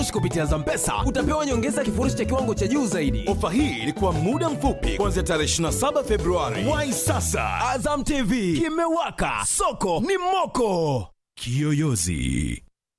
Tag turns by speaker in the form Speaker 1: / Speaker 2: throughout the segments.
Speaker 1: kifurushi kupitia Zampesa utapewa nyongeza ya kifurushi cha kiwango cha juu zaidi.
Speaker 2: Ofa hii ilikuwa muda mfupi kuanzia tarehe 27 Februari. Wai sasa,
Speaker 1: Azam TV kimewaka, soko ni moko.
Speaker 2: Kiyoyozi.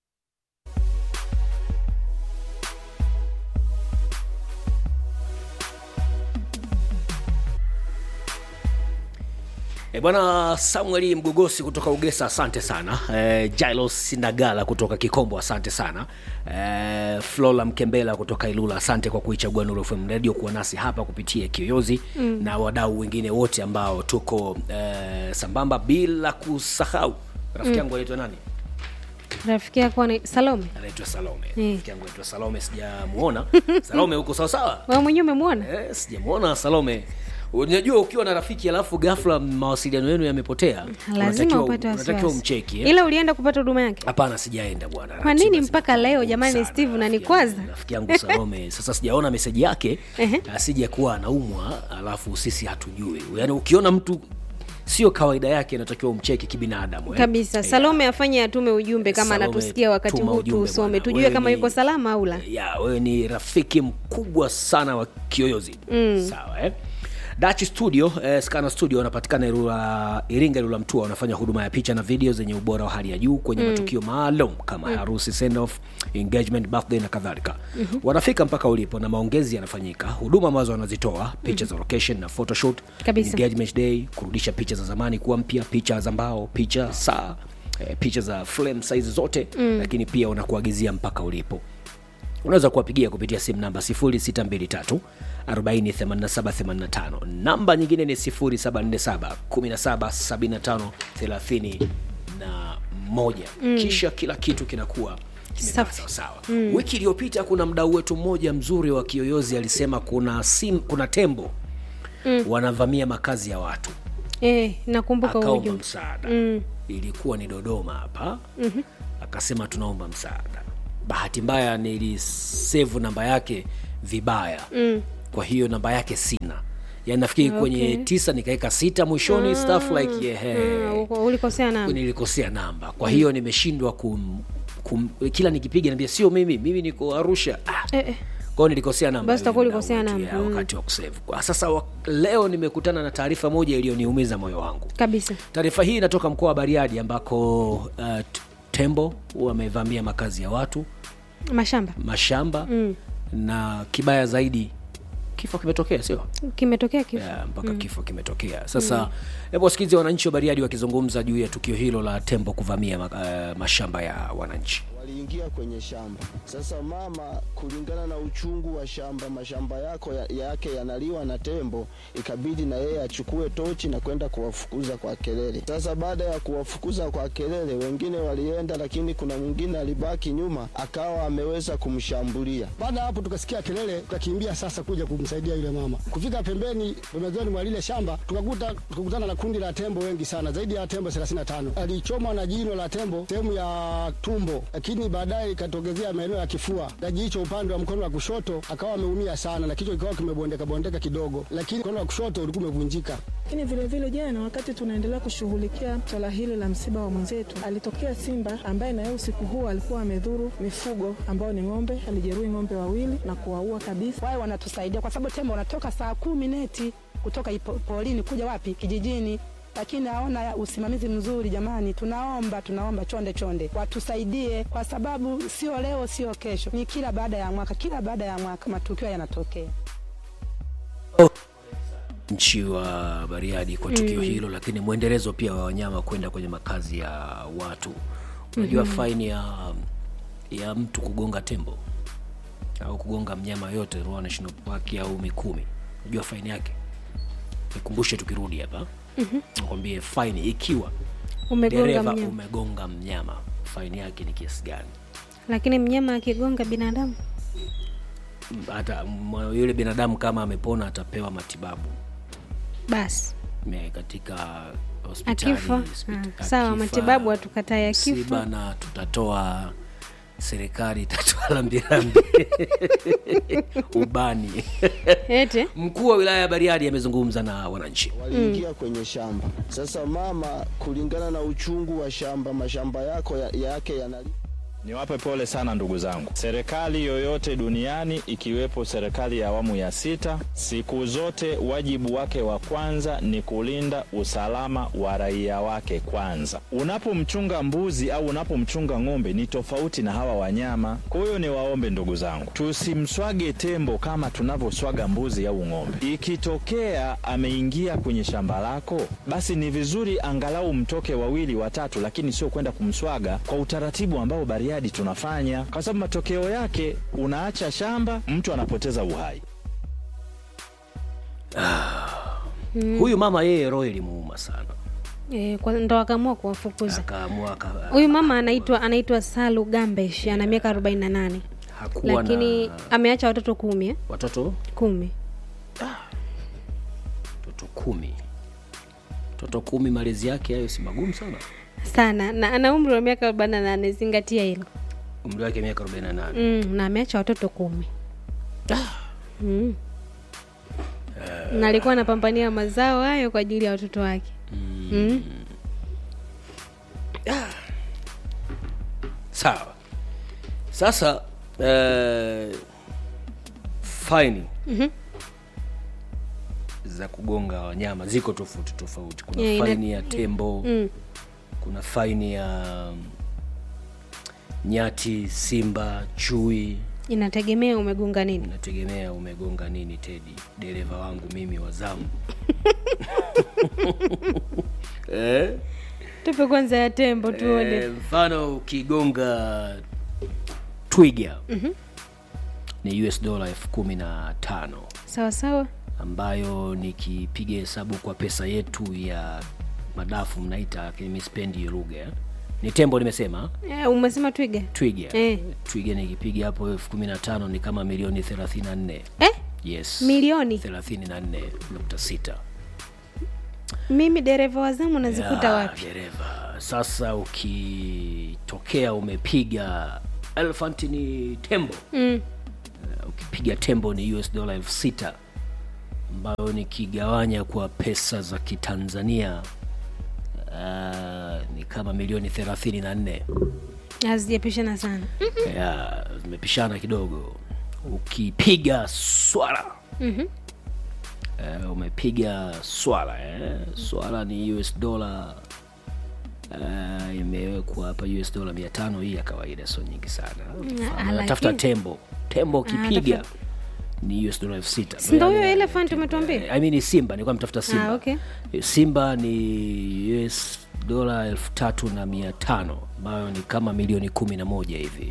Speaker 3: E bwana Samueli Mgogosi kutoka Ugesa, asante sana. E, Jailos Nagala kutoka Kikombo, asante sana. E, Flora Mkembela kutoka Ilula, asante kwa kuichagua Nuru FM Radio kuwa nasi hapa kupitia Kiyoyozi mm. na wadau wengine wote ambao tuko e, sambamba, bila kusahau rafiki yangu anaitwa nani?
Speaker 4: rafiki yako ana- salome
Speaker 3: Anaitwa Salome.
Speaker 4: Mm.
Speaker 3: Rafiki yangu anaitwa Salome, sijamuona. Salome, uko sawa sawa?
Speaker 4: wewe mwenyewe umemwona
Speaker 3: Eh, sijamuona Salome. Unajua ukiwa na rafiki alafu ghafla mawasiliano yenu yamepotea,
Speaker 4: lazima
Speaker 3: unatakiwa-
Speaker 4: upate
Speaker 3: unatakiwa
Speaker 4: wasiwasi
Speaker 3: umcheki eh?
Speaker 4: ila ulienda kupata huduma yake
Speaker 3: Hapana, sijaenda bwana.
Speaker 4: Kwa nini
Speaker 3: Ratiba
Speaker 4: mpaka
Speaker 3: zimekuwa
Speaker 4: leo
Speaker 3: ngumu
Speaker 4: jamani,
Speaker 3: sana,
Speaker 4: Steve,
Speaker 3: rafiki
Speaker 4: unanikwaza?
Speaker 3: yangu- Rafiki yangu Salome, sasa sijaona meseji yake,
Speaker 4: Ehe.
Speaker 3: asije kuwa anaumwa alafu sisi hatujui. Yaani ukiona mtu sio kawaida yake, inatakiwa umcheki kibinadamu eh?
Speaker 4: kabisa
Speaker 3: Eh,
Speaker 4: salome afanye atume ujumbe kama
Speaker 3: Salome,
Speaker 4: anatusikia wakati
Speaker 3: tuma
Speaker 4: huu
Speaker 3: ujumbe
Speaker 4: tuusome
Speaker 3: bwana.
Speaker 4: tujue
Speaker 3: Wewe
Speaker 4: kama
Speaker 3: ni-
Speaker 4: yuko salama au la
Speaker 3: ya wewe ni rafiki mkubwa sana wa kiyoyozi mm. sawa eh? Dutch Studio eh, Scana Studio wanapatikana Ilula, Iringa Ilula Mtua, wanafanya huduma ya picha na video zenye ubora wa hali ya juu kwenye mm. matukio maalum kama mm. harusi, send off, engagement, birthday na kadhalika. mm-hmm. Wanafika mpaka ulipo na maongezi yanafanyika. Huduma ambazo wanazitoa picha mm-hmm. za location na photoshoot,
Speaker 4: Kabisa.
Speaker 3: engagement day, kurudisha picha za zamani kuwa mpya, picha za mbao, picha saa eh, picha za frame size zote mm. lakini pia wanakuagizia mpaka ulipo unaweza kuwapigia kupitia simu namba 0623 48785 namba nyingine ni 0747 1775 31 mm. kisha kila kitu kinakuwa kimekaa
Speaker 4: Safi.
Speaker 3: sawasawa mm. wiki iliyopita kuna mdau wetu mmoja mzuri wa kiyoyozi alisema kuna sim, kuna tembo mm. wanavamia makazi ya watu
Speaker 4: eh, nakumbuka huo
Speaker 3: akaomba
Speaker 4: ujumbe
Speaker 3: msaada
Speaker 4: Mm.
Speaker 3: ilikuwa ni dodoma hapa mm-hmm. akasema tunaomba msaada bahati mbaya nilisevu namba yake vibaya mm. kwa hiyo namba yake sina yani nafikiri okay. kwenye tisa nikaweka sita mwishoni mm. stuff like yeah,
Speaker 4: Ah, uko- ulikosea namba
Speaker 3: nilikosea namba kwa hiyo nimeshindwa kum, kum, kila nikipiga naambia sio mimi mimi niko arusha ah,
Speaker 4: eh, eh.
Speaker 3: kwao nilikosea namba
Speaker 4: Basi
Speaker 3: yule
Speaker 4: utakuwa
Speaker 3: mdau
Speaker 4: ulikosea
Speaker 3: wetu,
Speaker 4: namba,
Speaker 3: ya,
Speaker 4: mm.
Speaker 3: wakati wa kusave Kwa sasa wa, leo nimekutana na taarifa moja iliyoniumiza moyo wangu
Speaker 4: kabisa
Speaker 3: taarifa hii inatoka mkoa wa bariadi ambako uh, t- tembo wamevamia makazi ya watu
Speaker 4: mashamba
Speaker 3: mashamba mm. na kibaya zaidi kifo kimetokea sio
Speaker 4: kimetokea kifo
Speaker 3: yeah, mpaka mm. kifo kimetokea sasa hebu wasikilize wananchi wa bariadi wakizungumza juu ya tukio hilo la tembo kuvamia ma, uh, mashamba ya wananchi
Speaker 5: waliingia kwenye shamba. Sasa mama, kulingana na uchungu wa shamba, mashamba yako ya, yake yanaliwa na tembo, ikabidi na yeye achukue tochi na kwenda kuwafukuza kwa kelele. Sasa baada ya kuwafukuza kwa kelele, wengine walienda, lakini kuna mwingine alibaki nyuma, akawa ameweza kumshambulia.
Speaker 6: Baada ya hapo tukasikia kelele, tukakimbia sasa kuja kumsaidia yule mama. Kufika pembeni pembezoni mwa lile shamba, tukakuta tukakutana na kundi la tembo wengi sana, zaidi ya tembo 35. Alichomwa na jino la tembo sehemu ya tumbo, lakini baadaye ikatogezea maeneo ya kifua na jicho upande wa mkono wa kushoto, akawa ameumia sana na kichwa kikawa kimebondeka bondeka kidogo, lakini mkono wa kushoto ulikuwa umevunjika.
Speaker 7: Lakini vile vile jana, wakati tunaendelea kushughulikia swala hili la msiba wa mwenzetu, alitokea simba ambaye naye usiku huo alikuwa amedhuru mifugo ambao ni ng'ombe. Alijeruhi ng'ombe wawili na kuwaua kabisa.
Speaker 8: wao wanatusaidia kwa sababu tembo wanatoka saa kumi neti kutoka ipo- porini kuja wapi kijijini lakini haona usimamizi mzuri jamani tunaomba tunaomba chonde chonde watusaidie kwa sababu sio leo sio kesho ni kila baada ya mwaka kila baada ya mwaka matukio yanatokea
Speaker 3: nchi wa bariadi kwa tukio mm. hilo lakini mwendelezo pia wa wanyama kwenda kwenye makazi ya watu unajua mm-hmm. faini ya ya mtu kugonga tembo au kugonga mnyama yote Ruaha National Park au Mikumi unajua faini yake nikumbushe tukirudi hapa mm-hmm. nakwambie faini ikiwa
Speaker 4: umegonga
Speaker 3: dereva
Speaker 4: mnyama
Speaker 3: umegonga mnyama faini yake ni kiasi gani
Speaker 4: lakini mnyama akigonga binadamu
Speaker 3: hata mwa- yule binadamu kama amepona atapewa matibabu
Speaker 4: basi
Speaker 3: Me- katika hospitali
Speaker 4: akifa
Speaker 3: hospita-
Speaker 4: ah, sawa
Speaker 3: akifa,
Speaker 4: matibabu hatukatai
Speaker 3: msiba
Speaker 4: akifa
Speaker 3: na tutatoa serikali itatoa lambilambi ubani
Speaker 4: ete
Speaker 3: mkuu wa wilaya ya bariadi amezungumza na wananchi
Speaker 5: waliingia kwenye shamba. Sasa mama, kulingana na uchungu wa shamba, mashamba yako ya, yake yanali
Speaker 9: Niwape pole sana ndugu zangu. Serikali yoyote duniani ikiwepo serikali ya awamu ya sita, siku zote wajibu wake wa kwanza ni kulinda usalama wa raia wake kwanza. Unapomchunga mbuzi au unapomchunga ng'ombe ni tofauti na hawa wanyama. Kwa hiyo niwaombe ndugu zangu, tusimswage tembo kama tunavyoswaga mbuzi au ng'ombe. Ikitokea ameingia kwenye shamba lako, basi ni vizuri angalau mtoke wawili watatu, lakini sio kwenda kumswaga kwa utaratibu ambao Bariadi tunafanya, kwa sababu matokeo yake unaacha shamba, mtu anapoteza uhai.
Speaker 3: huyu mama yeye roho ilimuuma sana
Speaker 4: E, kwa, ndo akaamua kuwafukuza
Speaker 3: akaamua aka-
Speaker 4: huyu mama anaitwa anaitwa salu gambesh ana miaka arobaini na nane
Speaker 3: hakuwa
Speaker 4: lakini
Speaker 3: na
Speaker 4: ameacha watoto kumi eh?
Speaker 3: watoto
Speaker 4: kumi
Speaker 3: watoto kumi watoto kumi malezi yake hayo si magumu sana
Speaker 4: sana na ana umri wa miaka arobaini na nane zingatia hilo
Speaker 3: umri wake miaka 48
Speaker 4: mm, na ameacha watoto kumi mm. na alikuwa anapambania mazao hayo kwa ajili ya watoto wake mm.
Speaker 3: sawa sasa eh, faini
Speaker 4: Mhm.
Speaker 3: za kugonga wanyama ziko tofauti tofauti kuna
Speaker 4: Yeah, ina-
Speaker 3: faini ya tembo
Speaker 4: Mm.
Speaker 3: kuna faini ya mm, nyati simba chui
Speaker 4: inategemea umegonga nini
Speaker 3: nategemea umegonga nini tedi dereva wangu mimi wa zamu eh?
Speaker 4: tupe kwanza ya tembo tuone
Speaker 3: Eh, mfano ukigonga twiga
Speaker 4: Mhm.
Speaker 3: ni us dola elfu kumi na tano
Speaker 4: sawa sawa
Speaker 3: ambayo nikipiga hesabu kwa pesa yetu ya madafu mnaita lakini mi sipendi hiyo lugha eh. ni tembo nimesema
Speaker 4: eh, umesema twiga
Speaker 3: twiga
Speaker 4: Eh.
Speaker 3: twiga nikipiga hapo elfu kumi na tano ni kama milioni thelathini na nne
Speaker 4: eh?
Speaker 3: yes
Speaker 4: Milioni?
Speaker 3: thelathini na nne nukta sita
Speaker 4: mimi dereva wa zamu nazikuta
Speaker 3: Ya,
Speaker 4: wapi
Speaker 3: dereva sasa ukitokea umepiga elephant ni tembo
Speaker 4: mm.
Speaker 3: Uh, ukipiga tembo ni us dola elfu sita ambayo nikigawanya kwa pesa za kitanzania uh, ni kama milioni thelathini na nne
Speaker 4: hazijapishana sana
Speaker 3: ya zimepishana kidogo ukipiga swala
Speaker 4: Mhm.
Speaker 3: uh, umepiga swala eh? swala ni us dola uh, imewekwa hapa us dola mia tano hii ya kawaida sio nyingi sana
Speaker 4: Ah,
Speaker 3: natafuta
Speaker 4: lakini-
Speaker 3: tembo tembo ukipiga
Speaker 4: tafuta-
Speaker 3: ni us dola elfu sita
Speaker 4: Si ndo huyo
Speaker 3: Yani,
Speaker 4: elephant umetuambia
Speaker 3: I mean simba nilikuwa mtafuta simba
Speaker 4: Ah, okay.
Speaker 3: simba ni us dola elfu tatu na mia tano ambayo ni kama milioni kumi na moja hivi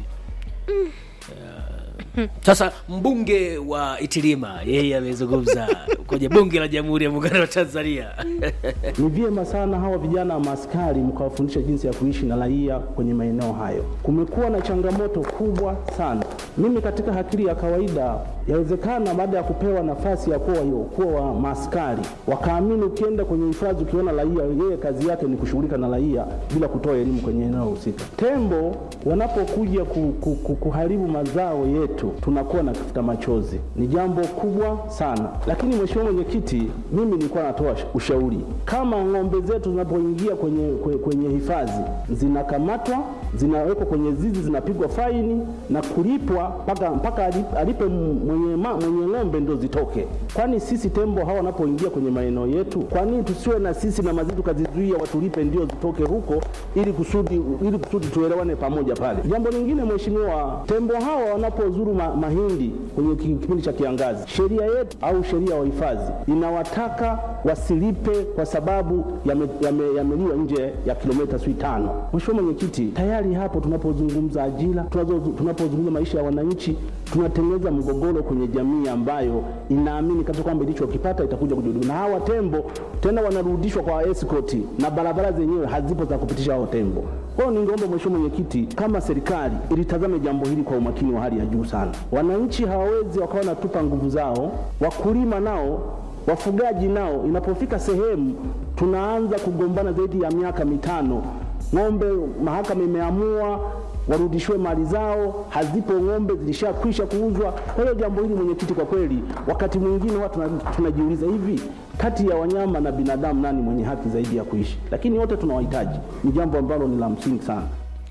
Speaker 3: Ya. sasa mbunge wa itilima yeye amezungumza kwenye bunge la jamhuri ya muungano wa tanzania
Speaker 10: Ni vyema sana hawa vijana maaskari mkawafundisha jinsi ya kuishi na raia kwenye maeneo hayo. Kumekuwa na changamoto kubwa sana. Mimi katika akili ya kawaida, yawezekana baada ya kupewa nafasi ya kuwa kuwa wa maaskari wakaamini, ukienda kwenye hifadhi ukiona raia, yeye kazi yake ni kushughulika na raia bila kutoa elimu kwenye eneo husika. Tembo wanapokuja ku, ku, ku, kuharibu mazao yetu, tunakuwa na kifuta machozi. Ni jambo kubwa sana, lakini mheshimiwa mwenyekiti, mimi nilikuwa natoa ushauri kama ng'ombe zetu zinapoingia kwenye, kwenye, kwenye hifadhi zinakamatwa, zinawekwa kwenye zizi, zinapigwa faini na kulipwa mpaka mpaka alipe, alipe mwenye, ma, mwenye ng'ombe ndo zitoke. Kwani sisi tembo hawa wanapoingia kwenye maeneo yetu, kwa nini tusiwe na sisi na mazitu tukazizuia watulipe ndio zitoke huko, ili kusudi ili kusudi tuelewane pamoja pale. Jambo lingine mheshimiwa, tembo hawa wanapozuru ma, mahindi kwenye ki- kipindi cha kiangazi, sheria yetu au sheria ya uhifadhi inawataka wasilipe kwa sababu yameliwa yame, yameliwa nje ya kilomita sui tano. Mheshimiwa Mwenyekiti, tayari hapo tunapozungumza ajira, tunazo- tunapozungumza maisha ya wananchi, tunatengeneza mgogoro kwenye jamii ambayo inaamini kabisa kwamba ilichokipata itakuja kujirudi, na hawa tembo tena wanarudishwa kwa escort na barabara zenyewe hazipo za kupitisha hao tembo. Kwa hiyo ningeomba Mheshimiwa Mwenyekiti, kama serikali ilitazame jambo hili kwa umakini wa hali ya juu sana. Wananchi hawawezi wakawa wanatupa nguvu zao, wakulima nao wafugaji nao, inapofika sehemu tunaanza kugombana zaidi ya miaka mitano, ng'ombe mahakama imeamua warudishiwe mali zao, hazipo ng'ombe, zilishakwisha kuuzwa. Kwa hiyo jambo hili mwenyekiti, kwa kweli wakati mwingine watu tuna- tunajiuliza hivi, kati ya wanyama na binadamu nani mwenye haki zaidi ya kuishi? Lakini wote tunawahitaji, ni jambo ambalo ni la msingi sana.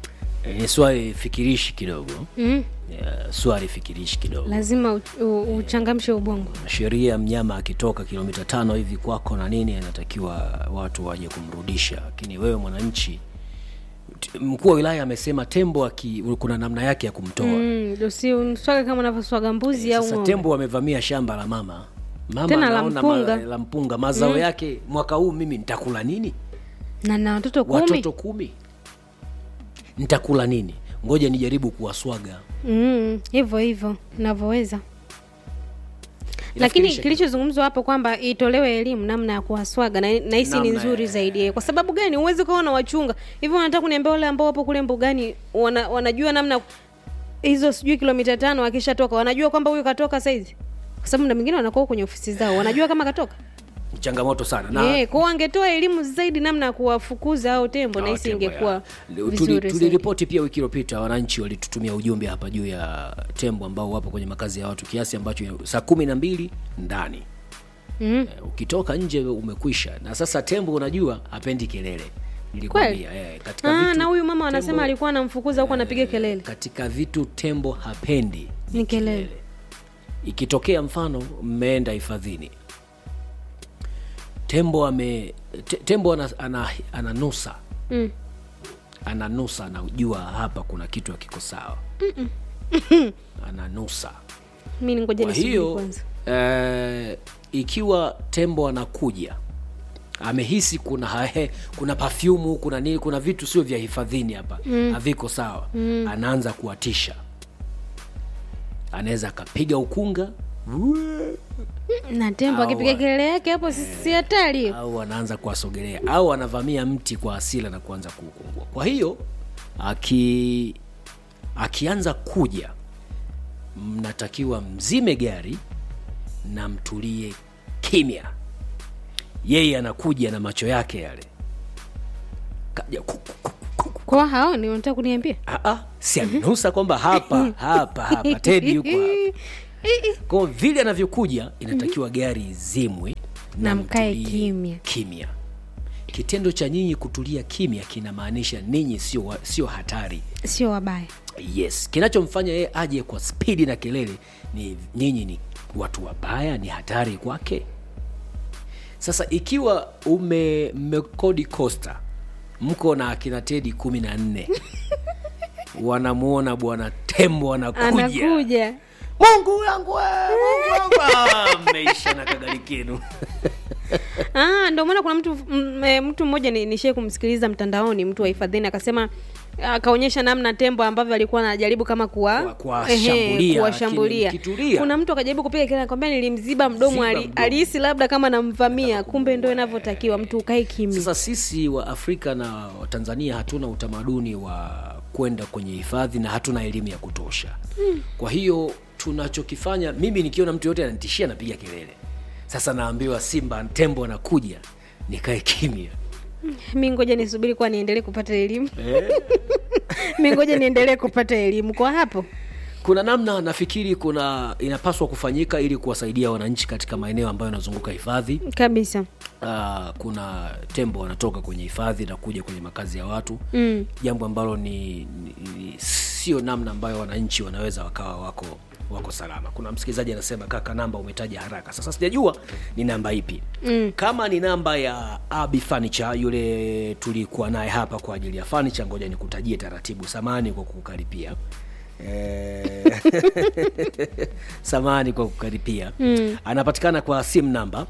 Speaker 3: Eh, ni swali fikirishi kidogo
Speaker 4: mm.
Speaker 3: yeah, swali fikirishi kidogo
Speaker 4: lazima u- u- uchangamshe ubongo
Speaker 3: sheria mnyama akitoka kilomita tano hivi kwako na nini anatakiwa watu waje kumrudisha lakini wewe mwananchi t- mkuu wa wilaya amesema tembo aki, kuna namna yake ya kumtoa
Speaker 4: mm, usimswaga kama unavyoswaga mbuzi au
Speaker 3: sasa
Speaker 4: ng'ombe.
Speaker 3: tembo wamevamia shamba la mama mama
Speaker 4: Tena la
Speaker 3: anaona
Speaker 4: mpunga.
Speaker 3: ma, la mpunga mazao
Speaker 4: Mm.
Speaker 3: yake mwaka huu mimi nitakula nini
Speaker 4: na na watoto kumi
Speaker 3: watoto kumi nitakula nini ngoja nijaribu kuwaswaga
Speaker 4: Mm, hivyo hivyo navyoweza lakini
Speaker 3: Inafikirisha
Speaker 4: kilichozungumzwa hapo kwamba itolewe elimu namna ya kuwaswaga na nahisi ni
Speaker 3: Namna
Speaker 4: nzuri
Speaker 3: ya-
Speaker 4: zaidi eh. kwa sababu gani huwezi ukawa wachunga hivyo wanataka kuniambia wale ambao wapo kule mbugani wana, wanajua namna hizo sijui kilomita tano akishatoka wanajua kwamba huyu katoka saizi kwa sababu na mwingine wanakuwa kwenye ofisi zao wanajua kama katoka
Speaker 3: changamoto sana na
Speaker 4: yeah, kwao wangetoa elimu zaidi namna ya kuwafukuza au tembo
Speaker 3: Hawa
Speaker 4: nahisi
Speaker 3: tembo,
Speaker 4: ingekuwa
Speaker 3: ya. Tuli-
Speaker 4: vizuri zaidi.
Speaker 3: tuliripoti pia wiki iliyopita wananchi walitutumia ujumbe hapa juu ya tembo ambao wapo kwenye makazi ya watu kiasi ambacho saa kumi na mbili ndani
Speaker 4: mm.
Speaker 3: Eh, ukitoka nje umekwisha na sasa tembo unajua hapendi kelele nilikwambia eh, katika
Speaker 4: Ah,
Speaker 3: vitu,
Speaker 4: na huyu mama anasema
Speaker 3: tembo-
Speaker 4: alikuwa anamfukuza huku anapiga kelele
Speaker 3: katika vitu tembo hapendi
Speaker 4: ni kelele
Speaker 3: ikitokea mfano mmeenda hifadhini tembo ame te, tembo ana, ana, ananusa
Speaker 4: mm.
Speaker 3: ananusa anajua hapa kuna kitu hakiko sawa ananusa
Speaker 4: mi ningoja
Speaker 3: kwa
Speaker 4: nisubiri
Speaker 3: hiyo
Speaker 4: kwanza
Speaker 3: eh, ikiwa tembo anakuja amehisi kuna hahe, kuna pafyumu kuna nini kuna vitu sio vya hifadhini hapa
Speaker 4: Mm.
Speaker 3: haviko sawa
Speaker 4: Mm.
Speaker 3: anaanza kuwatisha anaweza akapiga ukunga
Speaker 4: na tembo
Speaker 3: Au-
Speaker 4: akipiga kelele yake hapo si si hatari hiyo
Speaker 3: au anaanza kuwasogelea au anavamia mti kwa asila na kuanza kuukungua kwa hiyo aki akianza kuja mnatakiwa mzime gari na mtulie kimya yeye anakuja na macho yake yale kaja ku-
Speaker 4: kwa hao ni unataka kuniambia
Speaker 3: ah, ah, si amenusa kwamba hapa hapa hapa tedi yuko hapa kwa vile anavyokuja inatakiwa gari izimwe
Speaker 4: na mkae
Speaker 3: mtulie
Speaker 4: kimya
Speaker 3: kimya kitendo cha nyinyi kutulia kimya kinamaanisha ninyi sio wa- sio hatari
Speaker 4: sio wabaya
Speaker 3: yes kinachomfanya yeye aje kwa spidi na kelele ni nyinyi ni watu wabaya ni hatari kwake sasa ikiwa ume mmekodi costa mko na akina tedi kumi na nne wanamuona bwana tembo anakuja
Speaker 4: anakuja
Speaker 3: mungu wangu we, mungu wangu Ah, mmeisha na kagari kenu
Speaker 4: ah, ndio maana kuna mtu m, e, mtu mmoja ni- nishie kumsikiliza mtandaoni mtu wa hifadhini akasema akaonyesha namna tembo ambavyo alikuwa anajaribu kama kuwa
Speaker 3: kuwashambulia,
Speaker 4: ehe, kuwashambulia
Speaker 3: lakini mkitulia.
Speaker 4: kuna mtu akajaribu kupiga kelele akwambia nilimziba mdomo
Speaker 3: Ziba
Speaker 4: ali-
Speaker 3: mdomo.
Speaker 4: alihisi labda kama namvamia kumbe ndo inavyotakiwa mtu ukae kimya
Speaker 3: sasa sisi wa afrika na watanzania hatuna utamaduni wa kwenda kwenye hifadhi na hatuna elimu ya kutosha
Speaker 4: Mm.
Speaker 3: kwa hiyo tunachokifanya mimi nikiona mtu yote ananitishia napiga kelele sasa naambiwa simba tembo anakuja nikae kimya
Speaker 4: mi ngoja nisubiri kuwa niendelee kupata elimu mi ngoja niendelee kupata elimu kwa hapo
Speaker 3: kuna namna nafikiri kuna inapaswa kufanyika ili kuwasaidia wananchi katika maeneo ambayo yanazunguka hifadhi
Speaker 4: kabisa
Speaker 3: uh, kuna tembo wanatoka kwenye hifadhi na kuja kwenye makazi ya watu
Speaker 4: mm.
Speaker 3: jambo ambalo ni, ni, ni sio namna ambayo wananchi wanaweza wakawa wako wako salama kuna msikilizaji anasema kaka namba umetaja haraka sasa sijajua ni namba ipi
Speaker 4: Mm.
Speaker 3: kama ni namba ya abi furniture yule tulikuwa naye hapa kwa ajili ya furniture ngoja nikutajie taratibu samani kwa kukaripia Eh, samani kwa kukaripia
Speaker 4: Mm.
Speaker 3: anapatikana kwa simu namba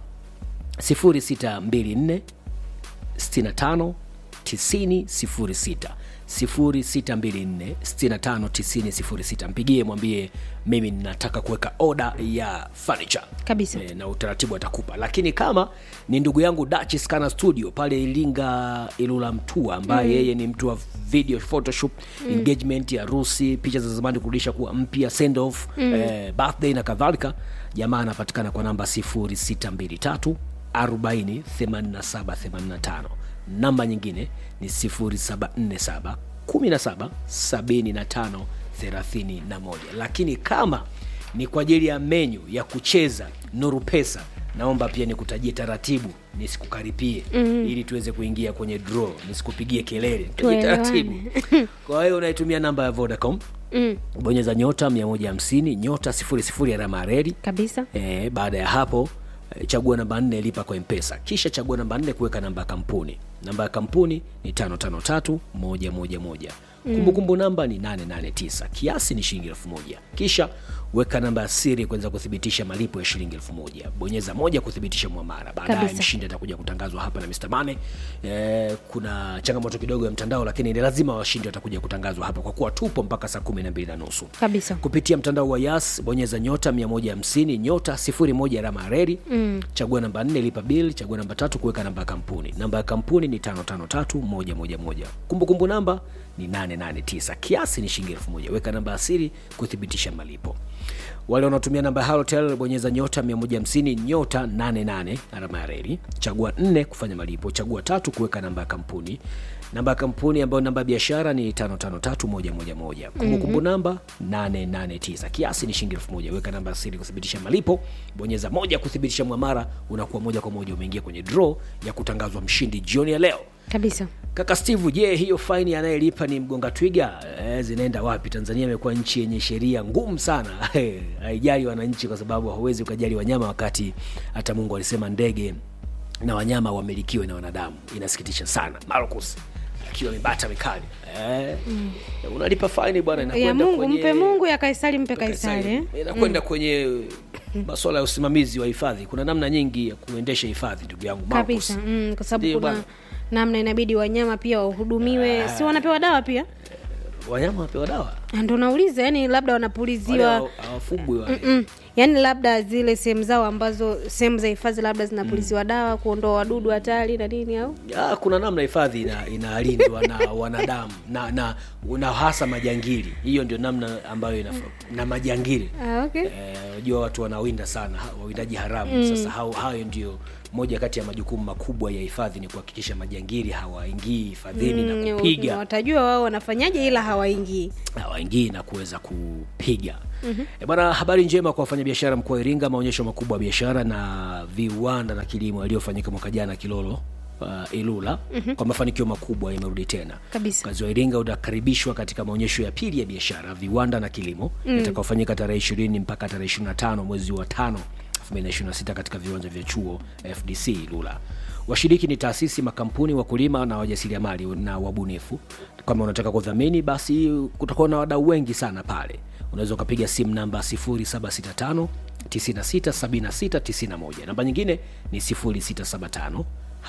Speaker 3: 0624 65 90 06 0624 65 90 06 mpigie mwambie mimi ninataka kuweka oda ya furniture
Speaker 4: kabisa
Speaker 3: e, na utaratibu atakupa lakini kama ni ndugu yangu Dutch Scanner studio pale ilinga ilula mtua ambaye
Speaker 4: Mm.
Speaker 3: yeye ni mtu wa video photoshop
Speaker 4: Mm.
Speaker 3: engagement ya harusi picha za zamani kurudisha kuwa mpya send off
Speaker 4: Mm.
Speaker 3: eh, birthday na kadhalika jamaa anapatikana kwa namba 0623 40 87 85 namba nyingine ni 0747 17 75 31 lakini kama ni kwa ajili ya menyu ya kucheza nuru pesa naomba pia nikutajie taratibu nisikukaripie mm-hmm. ili tuweze kuingia kwenye draw nisikupigie kelele Tutajie
Speaker 4: Tuelewane.
Speaker 3: taratibu kwa hiyo unaitumia namba ya vodacom
Speaker 4: mm.
Speaker 3: bonyeza nyota 150 nyota 00 alama ya reli
Speaker 4: kabisa
Speaker 3: e, baada ya hapo e, chagua namba nne lipa kwa mpesa kisha chagua namba nne kuweka namba ya kampuni namba ya kampuni ni 553111 kumbukumbu namba ni 889 kiasi ni shilingi elfu moja kisha weka namba ya siri kuweza kuthibitisha malipo ya shilingi elfu moja bonyeza moja kuthibitisha mwamara baadaye
Speaker 4: Kabisa.
Speaker 3: mshindi atakuja kutangazwa hapa na Mr. Mane. E, kuna changamoto kidogo ya mtandao lakini ni lazima washindi watakuja kutangazwa hapa kwa kuwa tupo mpaka saa kumi na mbili na nusu
Speaker 4: kabisa
Speaker 3: kupitia mtandao wa yas bonyeza nyota 150 nyota 01 alama ya reli mm. chagua namba 4 lipa bill chagua namba tatu kuweka namba ya kampuni namba ya kampuni ni 553111 kumbukumbu namba ni 889 kiasi ni shilingi 1000 weka namba ya siri kuthibitisha malipo wale wanaotumia namba ya halotel bonyeza nyota 150 nyota 88 alama ya reli chagua 4 kufanya malipo chagua tatu kuweka namba ya kampuni namba ya kampuni ambayo namba ya biashara ni 553111 kumbukumbu namba 889 kiasi ni shilingi 1000 weka namba ya siri kuthibitisha malipo bonyeza moja kuthibitisha mwamara unakuwa moja kwa moja umeingia kwenye draw ya kutangazwa mshindi jioni ya leo
Speaker 4: kabisa
Speaker 3: kaka steve je hiyo faini anayelipa ni mgonga twiga e, zinaenda wapi tanzania imekuwa nchi yenye sheria ngumu sana haijali wananchi kwa sababu hauwezi ukajali wanyama wakati hata mungu alisema ndege na wanyama wamilikiwe na wanadamu inasikitisha sana marcus akiwa mibata mikali e, mm. unalipa faini bwana
Speaker 4: ya
Speaker 3: inakwenda
Speaker 4: mungu
Speaker 3: kwenye-
Speaker 4: mpe mungu ya kaisari mpe kaisari
Speaker 3: Kaisari.
Speaker 4: eh?
Speaker 3: inakwenda kwenye masuala ya usimamizi wa hifadhi kuna namna nyingi ya kuendesha hifadhi ndugu yangu Marcus.
Speaker 4: kabisa mm, kwa sababu
Speaker 3: Ndiyo
Speaker 4: kuna
Speaker 3: bwana.
Speaker 4: namna inabidi wanyama pia wahudumiwe si wanapewa dawa pia
Speaker 3: wanyama wapewa dawa
Speaker 4: Ah, ndo nauliza yani labda
Speaker 3: Wale
Speaker 4: wanapuliziwa
Speaker 3: hawa- hawafugwi wale
Speaker 4: mm, yaani labda zile sehemu zao ambazo sehemu za hifadhi labda zinapuliziwa dawa kuondoa wadudu hatari na nini au
Speaker 3: Ah, kuna namna hifadhi ina, inalindwa na wanadamu na, na, na hasa majangili hiyo ndio namna ambayo inafaa na majangili
Speaker 4: ah, okay.
Speaker 3: Eh, unajua watu wanawinda sana ha- wawindaji haramu mm. sasa hao, hayo ndio moja kati ya majukumu makubwa ya hifadhi ni kuhakikisha majangili hawaingii hifadhini na
Speaker 4: Mm,
Speaker 3: kupiga
Speaker 4: watajua wao wanafanyaje ila hawaingii
Speaker 3: hawaingii na kuweza kupiga mm-hmm. e bwana habari njema kwa wafanyabiashara mkoa wa iringa maonyesho makubwa ya biashara na viwanda na kilimo yaliyofanyika mwaka jana kilolo uh, ilula mm-hmm. kwa mafanikio makubwa yamerudi tena
Speaker 4: Kabisa.
Speaker 3: kazi wa iringa utakaribishwa katika maonyesho ya pili ya biashara viwanda na kilimo mm. yatakaofanyika tarehe ishirini mpaka tarehe ishiri na tano mwezi wa tano 2026 katika viwanja vya chuo fdc ilula washiriki ni taasisi makampuni wakulima na wajasiriamali na wabunifu kama unataka kudhamini basi kutakuwa na wadau wengi sana pale unaweza ukapiga simu namba 0765 967691 namba nyingine ni 0675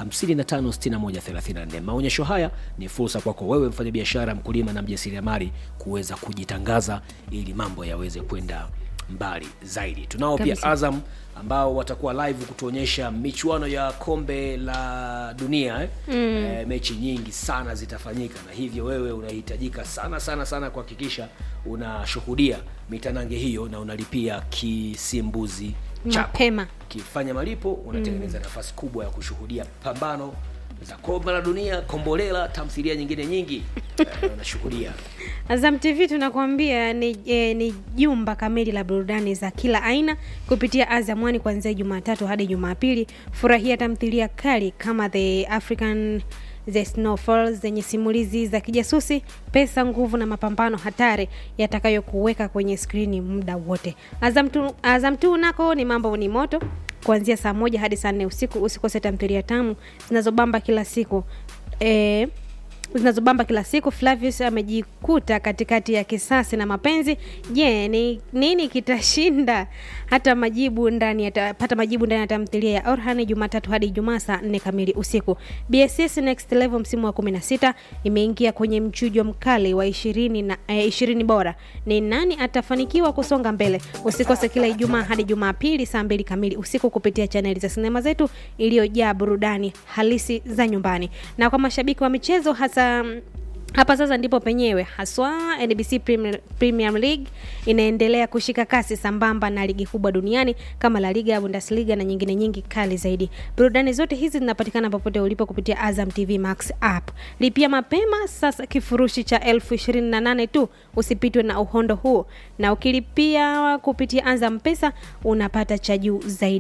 Speaker 3: 556134 maonyesho haya ni fursa kwako wewe mfanyabiashara mkulima na mjasiriamali kuweza kujitangaza ili mambo yaweze kwenda mbali zaidi tunao pia
Speaker 4: Kabisa.
Speaker 3: azam ambao watakuwa live kutuonyesha michuano ya kombe la dunia eh? mm. e, mechi nyingi sana zitafanyika na hivyo wewe unahitajika sana sana sana kuhakikisha unashuhudia mitanange hiyo na unalipia kisimbuzi chako
Speaker 4: mapema
Speaker 3: ukifanya malipo unatengeneza nafasi kubwa ya kushuhudia pambano za kombe la dunia kombolela tamthilia nyingine nyingi eh, unashuhudia
Speaker 4: Azam TV tunakuambia ni, eh, ni jumba kamili la burudani za kila aina kupitia Azam One kuanzia Jumatatu hadi Jumapili. Furahia tamthilia kali kama The African The Snowfall zenye simulizi za kijasusi, pesa, nguvu na mapambano hatari yatakayokuweka kwenye skrini muda wote. Azam tu, Azam tu nako ni mambo ni moto kuanzia saa moja hadi saa nne usiku. Usikose tamthilia tamu zinazobamba kila siku eh, zinazobamba kila siku. Flavius amejikuta katikati ya kisasi na mapenzi. Je, ni nini kitashinda? Hata majibu ndani ya pata majibu ndani ya tamthilia ya Orhan Jumatatu hadi Ijumaa saa 4 kamili usiku. BSS Next Level msimu wa 16 imeingia kwenye mchujo mkali wa 20 na eh, 20 bora. Ni nani atafanikiwa kusonga mbele? Usikose kila Ijumaa hadi Jumapili saa 2 kamili usiku kupitia chaneli za sinema zetu iliyojaa burudani halisi za nyumbani. Na kwa mashabiki wa michezo hasa mm, hapa sasa ndipo penyewe haswa NBC Premier, Premier League inaendelea kushika kasi sambamba na ligi kubwa duniani kama La Liga, Bundesliga na nyingine nyingi kali zaidi. Burudani zote hizi zinapatikana popote ulipo kupitia Azam TV Max app. Lipia mapema sasa kifurushi cha elfu ishirini na nane tu, usipitwe na uhondo huo, na ukilipia kupitia Azam Pesa unapata cha juu zaidi.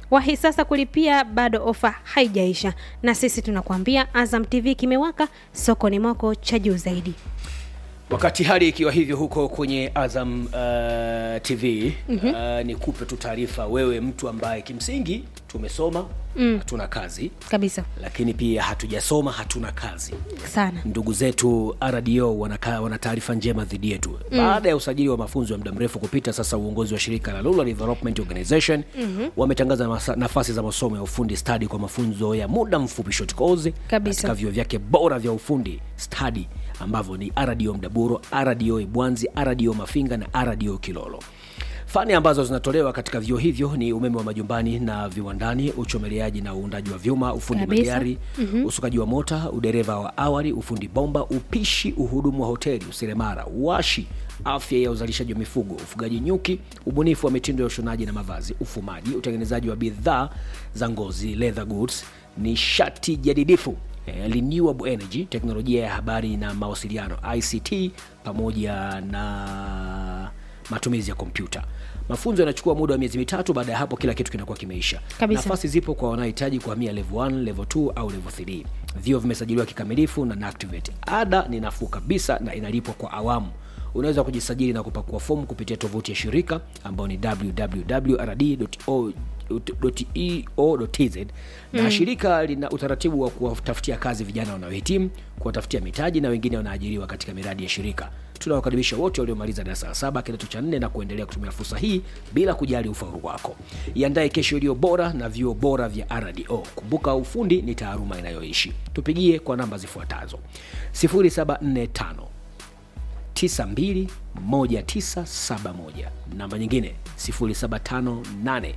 Speaker 4: wahi sasa kulipia bado ofa haijaisha na sisi tunakuambia azam tv kimewaka soko ni mwako cha juu zaidi
Speaker 3: wakati hali ikiwa hivyo huko kwenye azam uh, tv mm-hmm. uh, nikupe tu taarifa wewe mtu ambaye kimsingi tumesoma mm. hatuna kazi
Speaker 4: kabisa
Speaker 3: lakini pia hatujasoma hatuna kazi
Speaker 4: sana
Speaker 3: ndugu zetu rdo wanaka, wana taarifa njema dhidi yetu mm. baada ya usajili wa mafunzo ya muda mrefu kupita sasa uongozi wa shirika la Rural development organization mm-hmm. wametangaza masa- nafasi za masomo ya ufundi stadi kwa mafunzo ya muda mfupi short course
Speaker 4: Kabisa.
Speaker 3: katika vyuo vyake bora vya ufundi stadi ambavyo ni rdo mdaburo rdo ibwanzi rdo mafinga na rdo kilolo fani ambazo zinatolewa katika vyuo hivyo ni umeme wa majumbani na viwandani uchomeleaji na uundaji wa vyuma ufundi
Speaker 4: Kabisa.
Speaker 3: magari mm-hmm. usukaji wa mota udereva wa awali ufundi bomba upishi uhudumu wa hoteli useremara uwashi afya ya uzalishaji wa mifugo ufugaji nyuki ubunifu wa mitindo ya ushonaji na mavazi ufumaji utengenezaji wa bidhaa za ngozi leather goods nishati jadidifu eh, renewable energy teknolojia ya habari na mawasiliano ict pamoja na matumizi ya kompyuta mafunzo yanachukua muda wa miezi mitatu baada ya hapo kila kitu kinakuwa kimeisha
Speaker 4: Kabisa.
Speaker 3: nafasi zipo kwa wanaohitaji kuhamia level 1 level 2 au level 3 vio vimesajiliwa kikamilifu na NACTIVATE. ada ni nafuu kabisa na inalipwa kwa awamu unaweza kujisajili na kupakua fomu kupitia tovuti ya shirika ambayo ni www.rd.eo.tz na mm. shirika lina utaratibu wa kuwatafutia kazi vijana wanaohitimu kuwatafutia mitaji na wengine wanaajiriwa katika miradi ya shirika tunawakaribisha wote waliomaliza darasa la saba kidato cha nne na kuendelea kutumia fursa hii bila kujali ufaulu wako iandae kesho iliyo bora na vyuo bora vya rdo kumbuka ufundi ni taaluma inayoishi tupigie kwa namba zifuatazo 0745 921971 namba nyingine 0758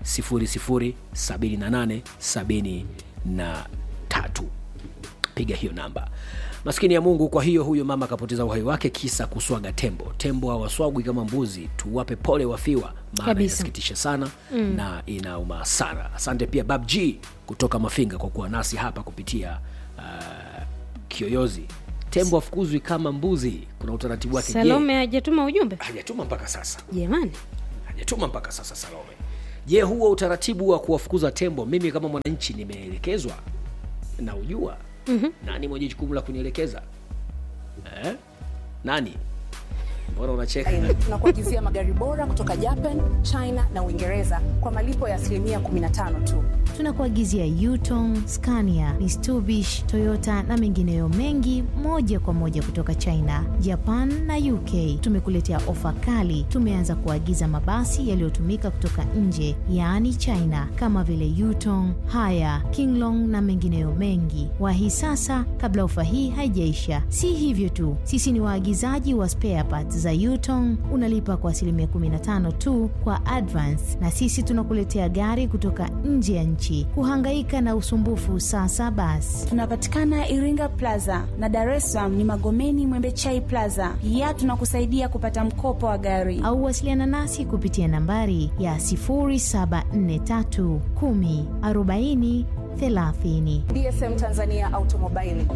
Speaker 3: 007873 piga hiyo namba maskini ya mungu kwa hiyo huyo mama akapoteza uhai wake kisa kuswaga tembo tembo hawaswagwi kama mbuzi tuwape pole wafiwa maana
Speaker 4: Kabisa.
Speaker 3: inasikitisha sana mm. na inauma sana asante pia bab g kutoka mafinga kwa kuwa nasi hapa kupitia uh, kiyoyozi tembo afukuzwi kama mbuzi kuna utaratibu wake Je,
Speaker 4: salome hajatuma ujumbe
Speaker 3: hajatuma mpaka sasa
Speaker 4: jamani
Speaker 3: hajatuma mpaka sasa salome je huo utaratibu wa kuwafukuza tembo mimi kama mwananchi nimeelekezwa na ujua mm-hmm. nani mwenye jukumu la kunielekeza eh? nani mbona unacheka
Speaker 11: tunakuagizia magari bora kutoka japan china na uingereza kwa malipo ya asilimia 15 tu
Speaker 12: tunakuagizia Yutong, Scania, Mitsubishi, Toyota na mengineyo mengi moja kwa moja kutoka China, Japan na UK. Tumekuletea ofa kali. Tumeanza kuagiza mabasi yaliyotumika kutoka nje, yaani China, kama vile Yutong, Haya, Kinglong na mengineyo mengi. Wahi sasa kabla ofa hii haijaisha. Si hivyo tu, sisi ni waagizaji wa spare parts za Yutong. Unalipa kwa asilimia 15 tu kwa advance, na sisi tunakuletea gari kutoka nje ya nchi. Kuhangaika na usumbufu sasa basi.
Speaker 13: tunapatikana iringa plaza na dar es salaam ni magomeni mwembechai plaza pia tunakusaidia kupata mkopo wa gari
Speaker 12: au wasiliana nasi kupitia nambari ya 0743 10 40 30.
Speaker 11: dsm tanzania automobile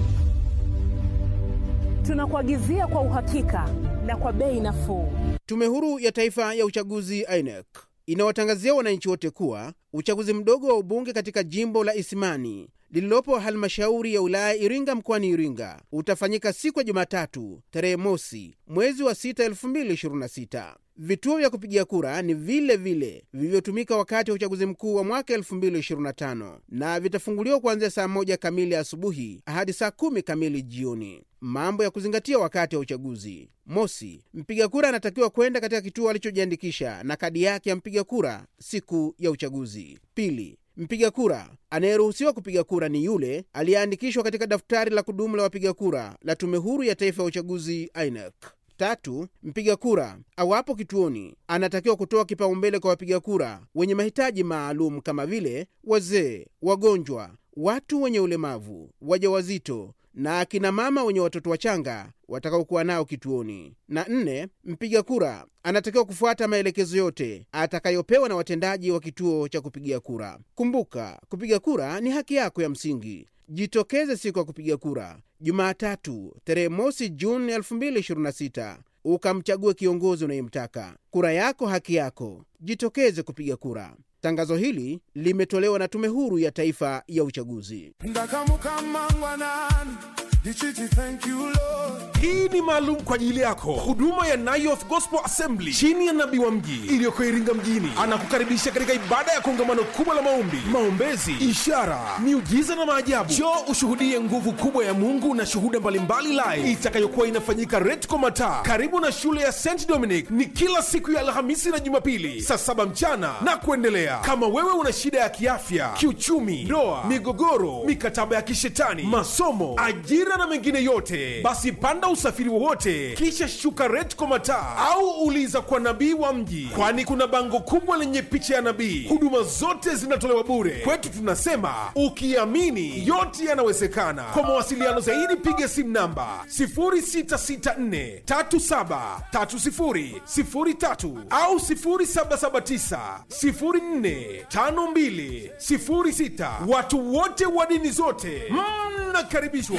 Speaker 11: tunakuagizia kwa uhakika na kwa bei nafuu
Speaker 14: Tume Huru ya Taifa ya Uchaguzi INEC inawatangazia wananchi wote kuwa uchaguzi mdogo wa ubunge katika jimbo la Isimani lililopo halmashauri ya wilaya Iringa mkoani Iringa utafanyika siku ya Jumatatu tarehe mosi mwezi wa 6 2026. Vituo vya kupigia kura ni vile vile vilivyotumika wakati wa uchaguzi mkuu wa mwaka 2025 na vitafunguliwa kuanzia saa moja kamili asubuhi hadi saa kumi kamili jioni. Mambo ya kuzingatia wakati wa uchaguzi: mosi, mpiga kura anatakiwa kwenda katika kituo alichojiandikisha na kadi yake ya mpiga kura siku ya uchaguzi. Pili, mpiga kura anayeruhusiwa kupiga kura ni yule aliyeandikishwa katika daftari la kudumu la wapiga kura la Tume Huru ya Taifa ya Uchaguzi INEC. Tatu, mpiga kura awapo kituoni anatakiwa kutoa kipaumbele kwa wapiga kura wenye mahitaji maalum kama vile wazee, wagonjwa, watu wenye ulemavu, wajawazito na akina mama wenye watoto wachanga watakaokuwa nao kituoni. Na nne, mpiga kura anatakiwa kufuata maelekezo yote atakayopewa na watendaji wa kituo cha kupigia kura. Kumbuka, kupiga kura ni haki yako ya msingi. Jitokeze siku ya kupiga kura Jumatatu tarehe mosi Juni 2026 ukamchague kiongozi unayemtaka. Kura yako haki yako, jitokeze kupiga kura. Tangazo hili limetolewa na Tume Huru ya Taifa ya Uchaguzi.
Speaker 2: hii ni maalum kwa ajili yako huduma ya Nayoth Gospel Assembly chini ya nabii wa mji iliyoko Iringa mjini anakukaribisha katika ibada ya kongamano kubwa la maombi, maombezi, ishara, miujiza na maajabu. Njoo ushuhudie nguvu kubwa ya Mungu na shuhuda mbalimbali live itakayokuwa inafanyika Retco Mataa karibu na shule ya St Dominic. Ni kila siku ya Alhamisi na Jumapili saa saba mchana na kuendelea. Kama wewe una shida ya kiafya, kiuchumi, ndoa, migogoro, mikataba ya kishetani, masomo, ajira na mengine yote, basi panda usafiri wowote kisha shuka Retco Mataa au uliza kwa nabii wa mji, kwani kuna bango kubwa lenye picha ya nabii. Huduma zote zinatolewa bure. Kwetu tunasema ukiamini yote yanawezekana. Kwa mawasiliano zaidi piga simu namba 0664373003 au 0779045206. Watu wote wa dini zote mnakaribishwa.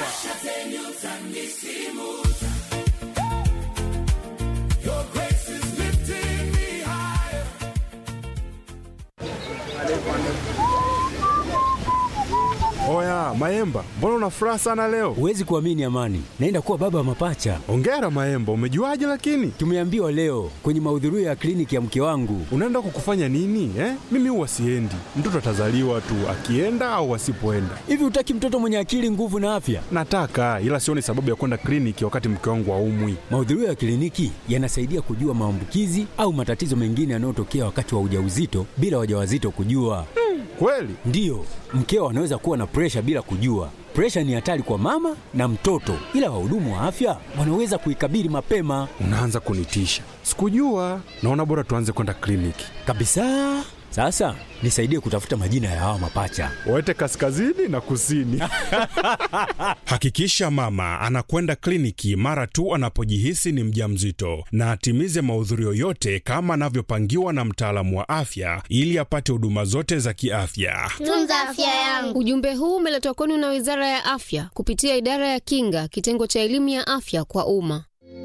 Speaker 15: Oya Maemba, mbona una furaha sana leo?
Speaker 16: Huwezi kuamini Amani, naenda kuwa baba wa mapacha.
Speaker 15: Ongera Maemba, umejuaje lakini?
Speaker 16: Tumeambiwa leo kwenye mahudhurio ya kliniki ya mke wangu.
Speaker 15: Unaenda kukufanya nini eh? Mimi huwa siendi, mtoto atazaliwa tu akienda au asipoenda.
Speaker 16: Hivi hutaki mtoto mwenye akili, nguvu na afya?
Speaker 15: Nataka, ila sioni sababu ya kwenda kliniki wakati mke wangu aumwi.
Speaker 16: Mahudhurio ya kliniki yanasaidia kujua maambukizi au matatizo mengine yanayotokea wakati wa ujauzito bila wajawazito kujua.
Speaker 15: Kweli?
Speaker 16: Ndiyo, mkeo anaweza kuwa na presha bila kujua. Presha ni hatari kwa mama na mtoto, ila wahudumu wa afya wanaweza kuikabili mapema.
Speaker 15: Unaanza kunitisha. Sikujua. Naona bora tuanze kwenda kliniki.
Speaker 16: Kabisa. Sasa nisaidie kutafuta majina ya hawa mapacha.
Speaker 15: Waete kaskazini na kusini.
Speaker 17: Hakikisha mama anakwenda kliniki mara tu anapojihisi ni mjamzito na atimize mahudhurio yote kama anavyopangiwa na mtaalamu wa afya ili apate huduma zote za kiafya.
Speaker 18: Tunza afya yangu.
Speaker 19: Ujumbe huu umeletwa kwenu na Wizara ya Afya kupitia Idara ya Kinga, kitengo cha elimu ya afya kwa umma.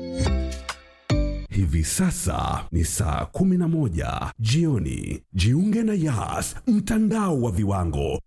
Speaker 20: Hivi sasa ni saa 11 jioni. Jiunge na Yas, mtandao wa viwango